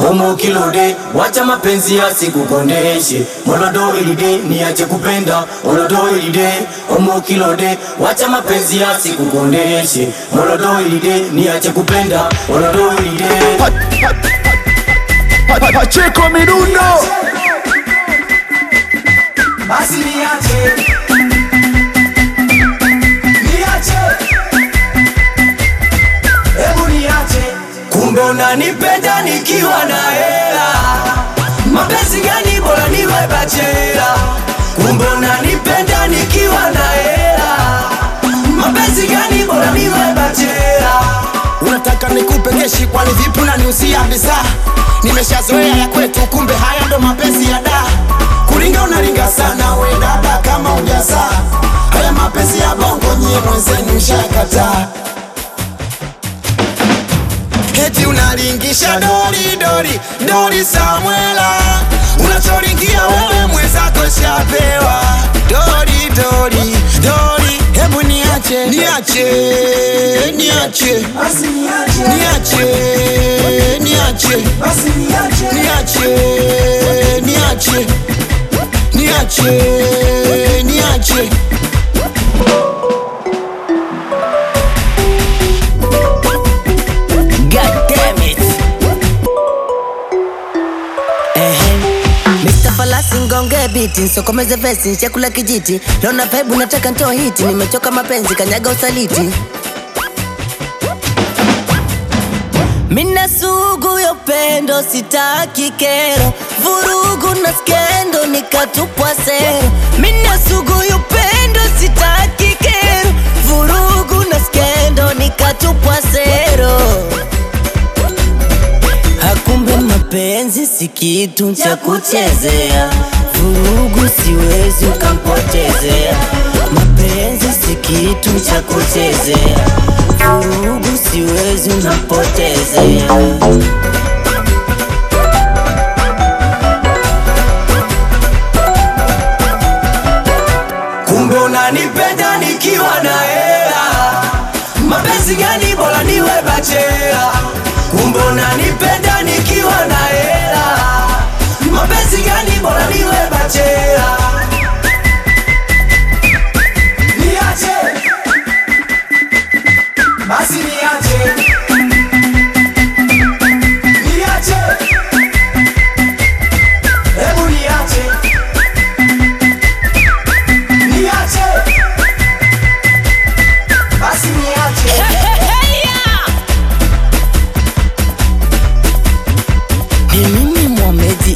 omo kilode wacha mapenzi yasikukondeshe molodo ilide niache kupenda olodo ilide omo kilode wacha mapenzi yasikukondeshe molodo ilide niache kupenda olodo ilide Pacheco Mirundo basi niache niache hebu niache kumbe unanipenda nikiwa na hela mapenzi gani bora niwe bachela kumbe unanipenda nikiwa na hela mapenzi gani bora niwe bachela unataka nikupe keshi kwani vipi unaniusia bidhaa nimeshazoea ya kwetu kumbe haya ndo mapenzi ya da kuringa unaringa sana we dada kama ujazaa haya mapenzi ya bongo nyie mwenzenu shakataa Eti unalingisha dori dori dori Samuela, unachoringia wewe mwenzako shapewa dori dori dori. Hebu niache niache niache basi niache niache niache basi niache niache niache niache niache God damn it. Ehem. Mr. Falasi ngonge biti nsokomeze vesi chakula kijiti lona vibe nataka ntoa hiti nimechoka mapenzi kanyaga usaliti Mina sugu ya upendo sitaki kero vurugu na skendo nikatupwa sero Mina sugu ya upendo sitaki kero vurugu na skendo nikatupwa sero Hakumbe mapenzi si kitu cha kuchezea, vurugu siwezi ukampotezea. Mapenzi si kitu cha kuchezea, vurugu siwezi unampotezea. kumbe unanipenda nikiwa na hela mapenzi gani bora niwe bachela kumbe unanipenda nikiwa na hela mapenzi gani bora niwe bachela niache basi niache niache hebu niache niache basi niache Ni mimi Mohamed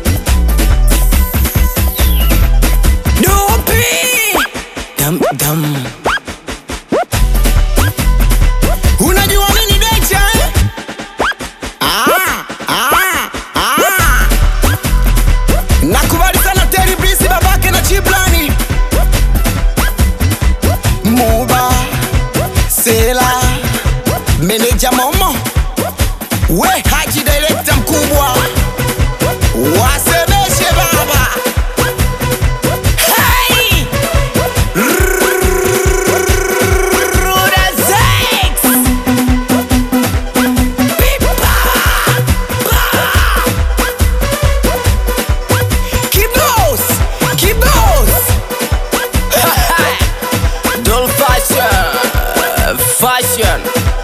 Dupi dam dam Unajua nini Decha eh? Ah, ah, ah. Nakubali sana Terry Blisi babake na Chiblani Muba Sela Meneja Momo We Haji director mkubwa Wasemeshe baba Hey! Ruda Zex! Kibos! Kibos! Doll fashion fashion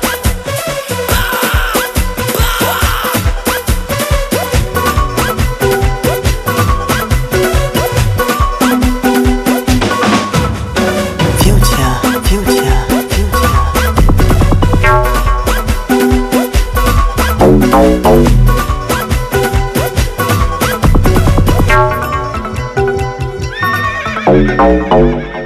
Future, future, future. Thank